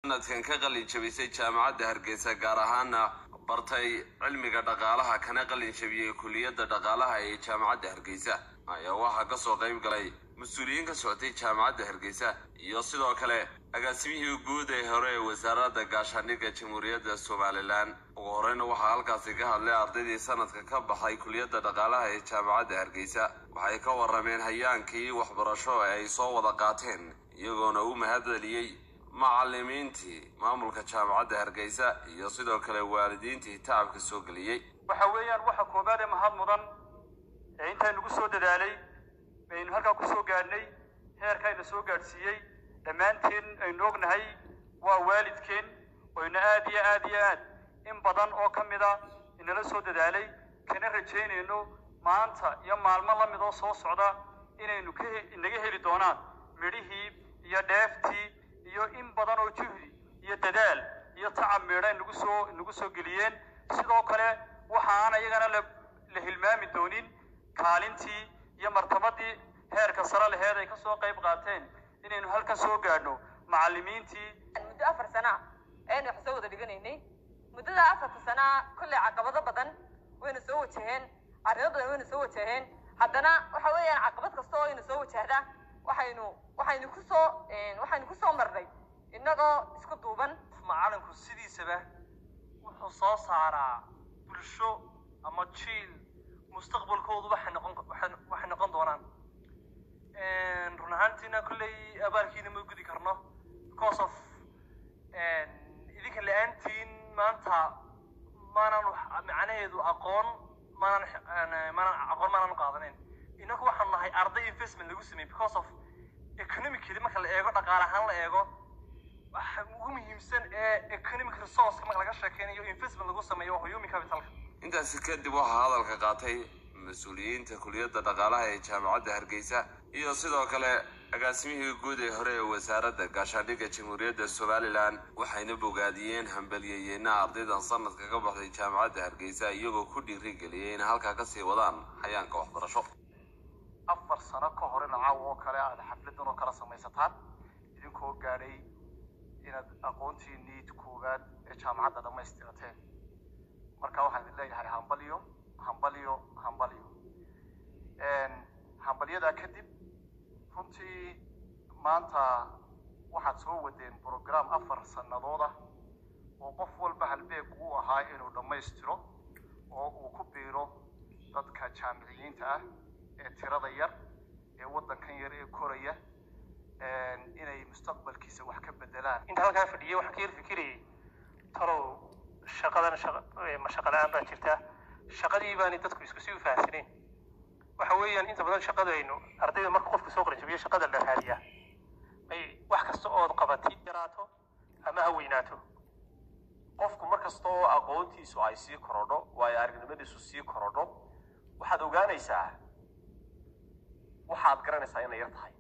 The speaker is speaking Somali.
sanadkan ka qalin jabisay jaamacadda hargeysa gaar ahaana bartay cilmiga dhaqaalaha kana qalin jabiyey kuliyadda dhaqaalaha ee jaamacadda hargeysa ayaa waxaa kasoo qayb galay mas-uuliyiin ka socotay jaamacadda hargeysa iyo sidoo kale agaasimihii guud ee hore ee wasaaradda gaashaandhigga jamhuuriyadda somalilan ugu horeyna waxaa halkaasi ka hadlay ardaydii sanadka ka baxay kuliyadda dhaqaalaha ee jaamacadda hargeysa waxay ka warameen hayaankii waxbarasho ee ay soo wada qaateen iyagoona u mahadceliyey macalimiintii maamulka jaamacadda hargeysa iyo sidoo kale waalidiintii tacabka soo geliyey waxa weeyaan waxa koobaad ee mahad mudan ee intaa nagu soo dadaalay aynu halkaa ku soo gaadhnay heerkayna soo gaadhsiiyey dhammaanteen aynu ognahay waa waalidkeen oyna aad iyo aad iyo aad in badan oo ka mid a inala soo dadaalay kana rajaynayno maanta iyo maalmo la mid oo soo socda inaynu ka inaga heli doonaan midhihii iyo dheeftii iyo in badan oo juhdi iyo dadaal iyo tacab meedha nagu soo nagu soo geliyeen sidoo kale waxa aan ayagana la la hilmaami doonin kaalintii iyo martabadii heerka sare laheed ay kasoo qayb qaateen inaynu halkan soo gaadhno macalimiintii muddo afar sana ayaynu wax soo wada dhiganaynay muddada afarta sana kolley caqabado badan wayna soo wajaheen arrimo badan wayna soo wajaheen haddana waxa weeyaan caqabad kasta oo ayna soo wajahda waxaynu waxaynu kusoo waxaynu kusoo marnay innagoo isku duuban macalinku sidiisaba wuxuu soo saaraa bulsho ama jiil mustaqbalkoodu waxay noqon waxay noqon doonaan run ahaantiina kolley abaalkiina ma gudi karno because of idinka la-aantiin maanta maanan macnaheedu aqoon maanan maanan aqoon maanan qaadaneyn inaku waxaan nahay arday investment lagu sameeyey because of economically marka la eego dhaqaale ahaan la eego waxa ugu muhiimsan ee economic resource marka laga sheekeynayo investment lagu sameeyo waa human capitalka intaasi kadib waxaa hadalka qaatay mas-uuliyiinta kuliyadda dhaqaalaha ee jaamacadda hargeysa iyo sidoo kale agaasimihii guud ee hore ee wasaaradda gaashaandhigga jamhuuriyadda somalilan waxayna bogaadiyeen hambaliyeyeena ardaydan sanadka ka baxday jaamacadda hargeysa iyagoo ku dhiirigeliyay inay halkaa kasii wadaan hayaanka waxbarasho afar sano ka hor in caawa oo kale aad xafladan oo kala samaysataan idinkoo gaadhay inaad aqoontiinii koowaad ee jaamacadda dhammaystirateen marka waxaan idin leeyahay hambaliyo hambaliyo hambaliyo hambalyadaa kadib runtii maanta waxaad soo wadeen brogram afar sannadood ah oo qof walba halbeeg uu ahaa inuu dhammaystiro oo uu ku biiro dadka jaamiciyiinta ah ee tirada yar ee waddankan yar ee koraya inay mustaqbalkiisa wax ka bedelaan inta halkaa fadhiyay waxaan ka yar fikirayay talow shaqadan ma shaqa la-aan baa jirta shaqadii baani dadku isku sii u fahamsaneen waxa weeyaan inta badan shaqada aynu ardayda marka qofka soo qaranjabiyo shaqada la raadiyaa may wax kasta ood qabatid yaraato ama ha weynaato qofku mar kasta oo aqoontiisu ay sii korodho waayo aragnimadiisu sii korodho waxaad ogaanaysaa waxaad garanaysaa inay yar tahay